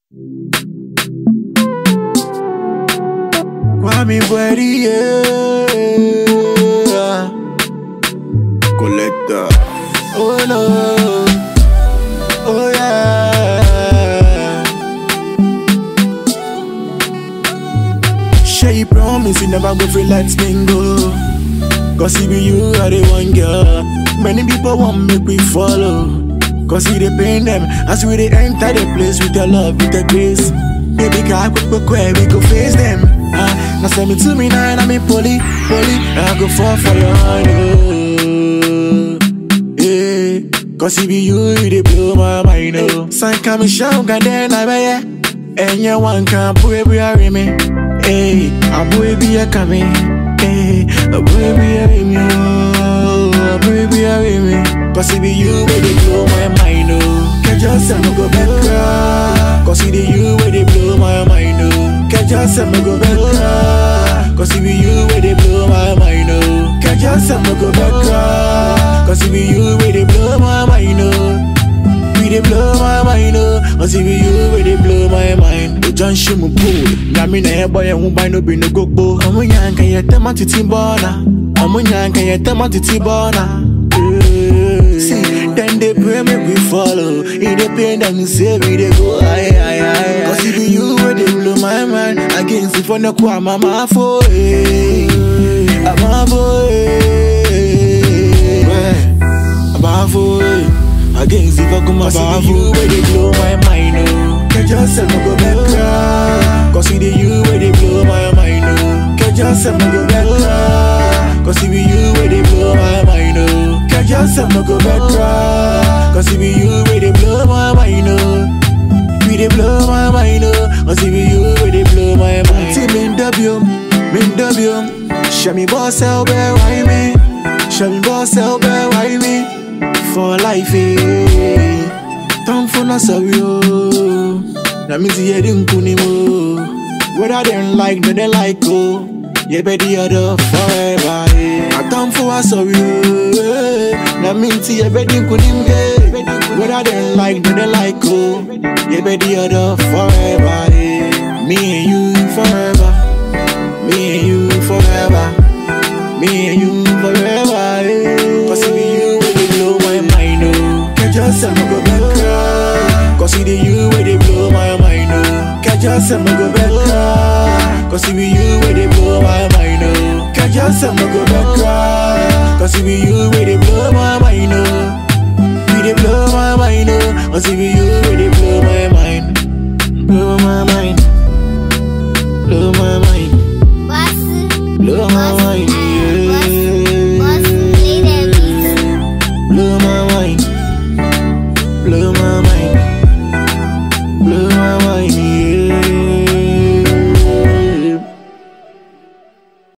Kwame Bweri, yeah. Collector. Oh no, oh yeah. Shay promise you never go free, let me go. Cause it be you are the one girl. Many people want make we follow. Cause it dey pain them as we dey enter the place with your love, with the grace. Baby, can quick, quick, quick, we go face them. Uh, now send me to me now, and I'm in poly, poly. I go fall for your honey. Yeah, cause it be you, you dey blow my mind, oh. Sign come and shout, and then I bet And you one can put every me. Hey, I'm be a coming. Hey, a baby, a me. Oh, a baby, a me. Cause it be you, where they blow my mind, oh. Can't just say no go back. Cause it be you, where they blow my mind, oh. Can't just say no go back. Cause it be you, where they blow my mind, oh. Can't just say no go back. Cause it be you, where they blow my mind, oh. We dey blow my mind, oh Cause it be you where they blow my mind O John Shimu pool Nyami na ebo ye humba no be no gogbo Omu nyanka ye tema titi bona Omu nyanka ye tema titi bona Eh, See, then they pray make we follow In the pain them say we dey go high, high, high Cause it be you where they blow my mind Against it for no kwa mama for eh Mama for eh Abafo, eh. Against the fuck my Cause you where they blow my mind, oh Can't just say no go back Cause it be you where they blow my mind, oh Can't just say no go back Cause it be you where they blow my mind, oh Can't just say no go back Cause it be you where they blow my mind, oh We they blow my mind, oh Cause it be you where they blow my mind See me in W, me in W Show me boss out there, why me? Show me boss out there, why me? For life, eh Time for na sorry, oh Na me see you didn't kuni mo Whether they like, no they like, oh Yeah, be the other forever, eh I time for a sorry, oh eh. Na me see you be the kuni mo, eh Whether they like, no they like, oh Yeah, be the other forever, eh Me and you forever Me and you forever Me and you forever, eh Cause it be you where they blow my mind, oh Can't just say no go back Cause it be you where they blow my mind, oh Can't just say no go back Cause it be you where they blow my mind, oh Can't just say no go back Cause it be you where they blow my mind, oh We they blow my mind, oh Cause it be you where they blow my mind Blow my mind Blow my mind Blow my mind, yeah. Blow my mind. Blow my mind. Blow my mind,